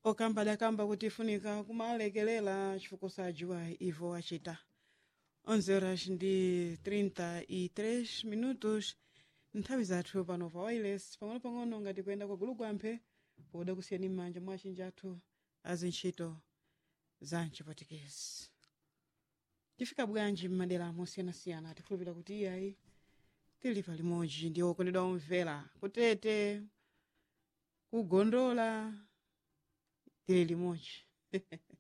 okamba adakamba kuti ifunika kumalekelela chifukwa sajiwa ivo achita 11 horas ndi 33 minutos nthawi zathu pano pa wireless pang'ono-pang'ono ngati kuyenda kwa gulugwamphe poda kusiyani m'manja mwa achinji athu azintchito za mchipatikezi tifika bwanji m'madera mosiyanasiyana tikhulupira kuti iyayi tili palimodzi ndi okondedwa omvera kutete kugondola tili limodzi